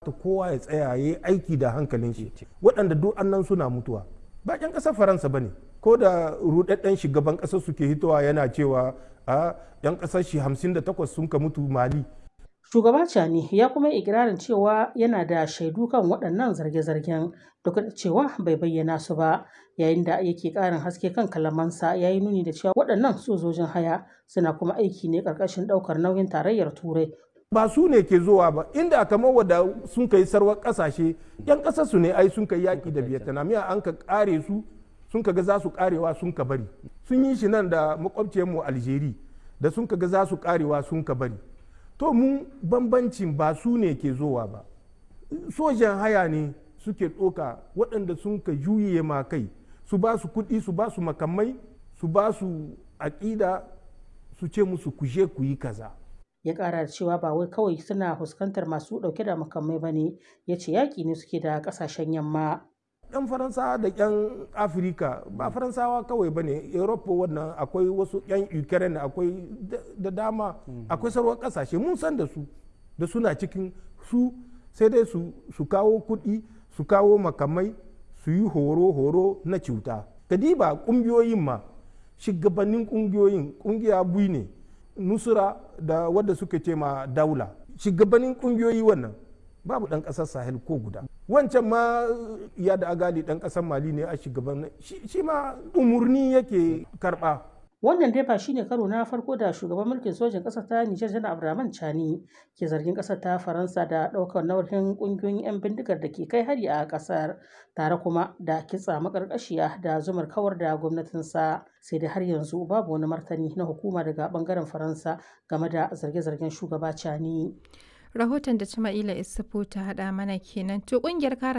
kamata kowa ya tsaya ya yi aiki da hankalin shi waɗanda duk annan suna mutuwa ba ƴan ƙasar faransa ba ne ko da rudadden shugaban ƙasar suke hitowa yana cewa a ƴan ƙasar shi 58 sun ka mutu mali Shugaba Chani ya kuma ikirarin cewa yana da shaidu kan waɗannan zarge-zargen duk da cewa bai bayyana su ba yayin da yake ƙarin haske kan kalamansa ya yi nuni da cewa waɗannan sojojin haya suna kuma aiki ne ƙarƙashin ɗaukar nauyin tarayyar turai ba su ne ke zuwa ba inda kamar wadda sun kai sarwar ƙasashe yan ƙasar su ne ai sun kai yaƙi da vietnam ya an ka ƙare su sun ka ga za su ƙarewa sun ka bari sun yi shi nan da makwabciyarmu algeria da sun ka ga za su ƙarewa sun ka bari to mu bambancin ba su ne ke zowa ba sojan haya ne suke ɗoka waɗanda sun ka juye ma kai su ba su kuɗi su ba su makamai su ba su aƙida su ce musu kuje ku yi kaza ya ƙara da cewa ba wai kawai suna fuskantar masu ɗauke da makamai ba ne ya ce yaƙi ne suke da ƙasashen yamma yan faransawa da yan afirka ba faransawa kawai ba ne europa wannan akwai wasu yan ukraine akwai da dama akwai sarwar kasashe mun san da su da suna cikin su sai dai su kawo kuɗi su kawo makamai su yi horo-horo na cuta kadiba ƙungiyoyin ma shugabannin ƙungiyoyin ƙungiya bui ne nusura da wadda suka ce ma daula shugabannin ƙungiyoyi wannan babu ɗan ƙasar sahel ko guda wancan ma ya da agali ɗan ƙasar mali ne a shugaban shi ma umurni yake karɓa wannan dai ba shine karo na farko da shugaban mulkin sojin ƙasar ta nijar janar abdulrahman chani ke zargin ƙasar ta faransa da ɗaukar nauyin ƙungiyoyin 'yan bindigar da ke kai hari a ƙasar tare kuma da kitsa makarƙashiya da zumar kawar da gwamnatinsa sai dai har yanzu babu wani martani na hukuma daga ɓangaren faransa game da zarge-zargen shugaba chani rahoton da Jama'ila Isufu ta haɗa mana kenan to ƙungiyar kare